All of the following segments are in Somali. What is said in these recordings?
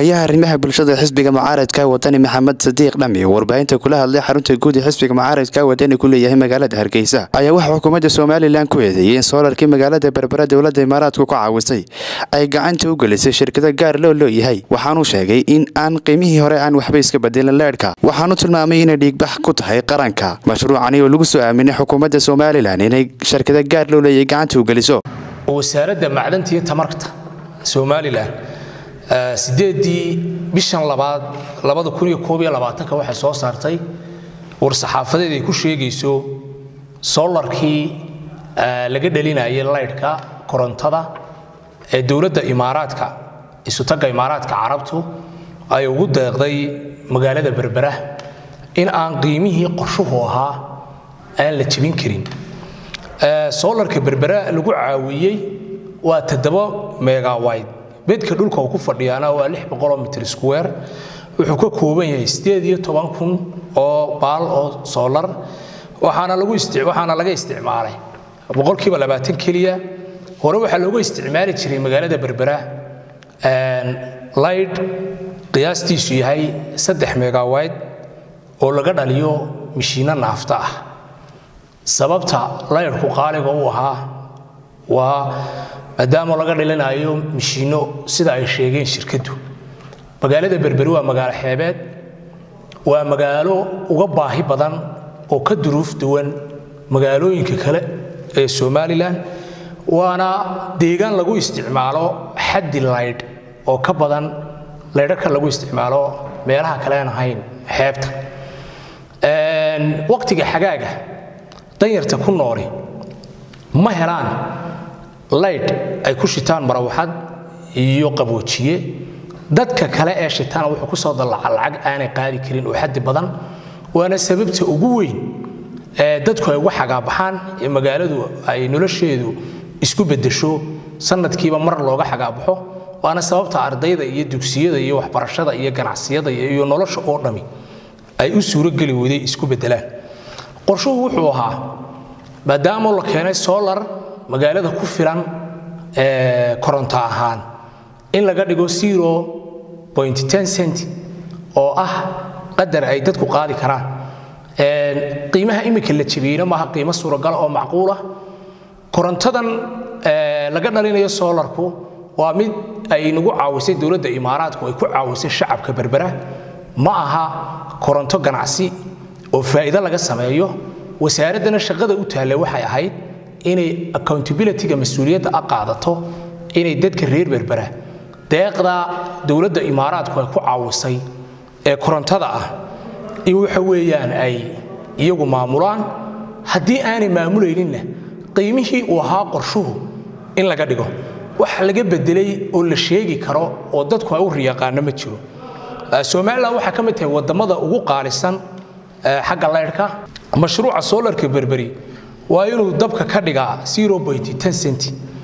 xogayaha arrimaha bulshada xisbiga mucaaradka wadani maxamed sadiiq dhami oo warbaahinta kula hadlay xarunta guud ee xisbiga mucaaradka wadani ku leeyahay magaalada hargeysa ayaa waxaa xukuumadda somalilan ku eedeeyey in soolarkii magaalada berbera dowladda imaaraadku ku caawisay ay gacanta u gelisay shirkado gaar loo looyahay waxaanuu sheegay in aan qiimihii hore aan waxba iska bedelin leedhka waxaanu tilmaamay inay dhiigbax ku tahay qaranka mashruucani oo lagu soo aaminay xukuumadda somalilan inay shirkado gaar loo leeyahay gacanta u geliso wasaaradda macdanta iyo tamarta somalilan sideedii bishan labaad labada kun iyo koob iyo labaatanka waxay soo saartay war-saxaafadeed ay ku sheegayso solarkii laga dhalinayay laydhka korontada ee dowladda imaaraadka isutagga imaaraadka carabtu ay ugu deeqday magaalada berbera in aan qiimihii qorshuhu ahaa aan la jebin karin solarka berbera lagu caawiyey waa toddoba megawide bedka dhulka uu ku fadhiyaana waa lix boqoloo mitr square wuxuu ka kooban yahay sideed iyo toban kun oo baal oo solar waxaana lagu waxaana laga isticmaalay boqolkiiba labaatan keliya hore waxaa loogu isticmaali jiray magaalada berbera light qiyaastiisu yahay saddex megawide oo laga dhaliyo mishiino naafta ah sababta laydhku qaaliga u ahaa waa maadaama laga dhalinayo mishiino sida ay sheegeen shirkaddu magaalada berberi waa magaalo xeebeed waa magaalo uga baahi badan oo ka duruuf duwan magaalooyinka kale ee somalilan waana deegaan lagu isticmaalo xaddi laydh oo ka badan laydhaka lagu isticmaalo meelaha kalean ahayn xeebta waqtiga xagaaga danyarta ku nooli ma helaan laydh ay ku shitaan marawaxad iyo qaboojiye dadka kale ee shitaana wuxuu ku soo dallaca lacag aanay qaadi karin oo xaddi badan waana sababta ugu weyn ee dadku ay uga xagaabaxaan ee magaaladu ay nolosheedu isku beddesho sanadkiiba mar looga xagaabaxo waana sababta ardayda iyo dugsiyada iyo waxbarashada iyo ganacsiyada iyo nolosha oo dhami ay u suurogeli weyday isku beddelaan qorshuhu wuxuu ahaa maadaama la keenay solar magaalada ku filan koronto ahaan in laga dhigo cent oo ah qadar ay dadku qaadi karaan qiimaha imika la jabiyeyna maaha qiimo suuragala oo macquulah korontadan laga dhalinayo solarku waa mid ay nagu caawisay dowladda imaaraadku ay ku caawisay shacabka berbera ma aha koronto ganacsi oo faa'iido laga sameeyo wasaaraddana shaqada u taallay waxay ahayd inay accountabilityga mas-uuliyadda a qaadato inay dadka reer berbera deeqda dowladda imaaraadku ay ku caawisay ee korontada ah in waxa weeyaan ay iyagu maamulaan haddii aanay maamulayninna qiimihii uu ahaa qorshuhu in laga dhigo wax laga bedelay oo la sheegi karo oo dadku ay u riyaqaano ma jiro somalilan waxaa ka mid tahay waddamada ugu qaalisan xagga laydhka mashruuca solarka berberi waa inuu dabka ka dhigaa cent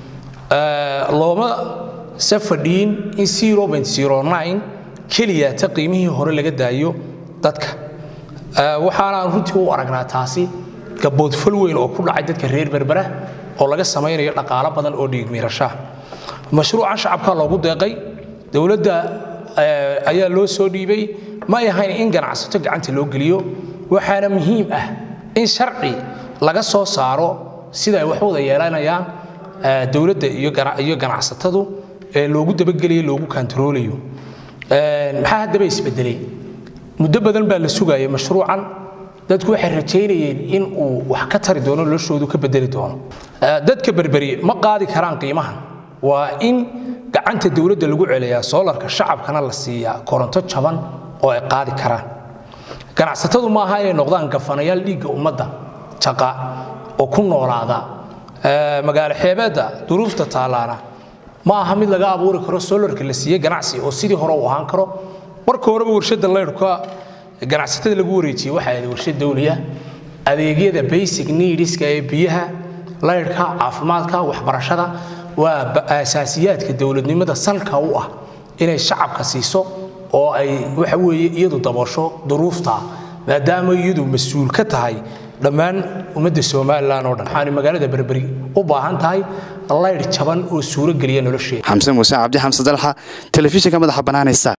looma se fadhiin in keliyata qiimihii hore laga daayo dadka waxaanaan runtii u aragnaa taasi gaboodfal weyn oo ku dhacay dadka reer berbera oo laga samaynayo dhaqaalo badan oo dhiigmiirashaa mashruucan shacabka loogu deeqay dowladda ayaa loo soo dhiibay ma ay ahayn in ganacsato gacanta loo geliyo waxaana muhiim ah in sharci laga soo saaro sida ay wax wada yeelanayaan dowladda iyo ganacsatadu ee loogu dabagelayo loogu kantaroolayo maxaa haddaba isbedelay muddo badan baa la sugaya mashruucan dadku waxay rajaynayeen in uu wax ka tari doono noloshoodu ka bedeli doono dadka berberi ma qaadi karaan qiimahan waa in gacanta dowladda lagu celiyaa soolarka shacabkana la siiyaa koronto jaban oo ay qaadi karaan ganacsatadu ma aha inay noqdaan gafanayaal dhiigga ummadda jaqa oo ku noolaada magaalo xeebeedda duruufta taallaana ma aha mid laga abuuri karo solarka la siiyey ganacsi oo sidii hore u ahaan karo marka horeba warshadda laydhka ganacsatada lagu wareejiyey waxay ahayd warshad dawliya adeegyada basic needska ee biyaha laydhka caafimaadka waxbarashada waa asaasiyaadka dowladnimada salka u ah inay shacabka siiso oo ay waxa weeye iyadu daboosho duruufta maadaama iyadu mas-uul ka tahay dhammaan ummadda somalilan oo dhan waxaanay magaalada berberi u baahan tahay laydh jaban oo suuro geliya nolosheeda xamse muuse cabdi xamse dalxa telefishinka madaxa banaanaysa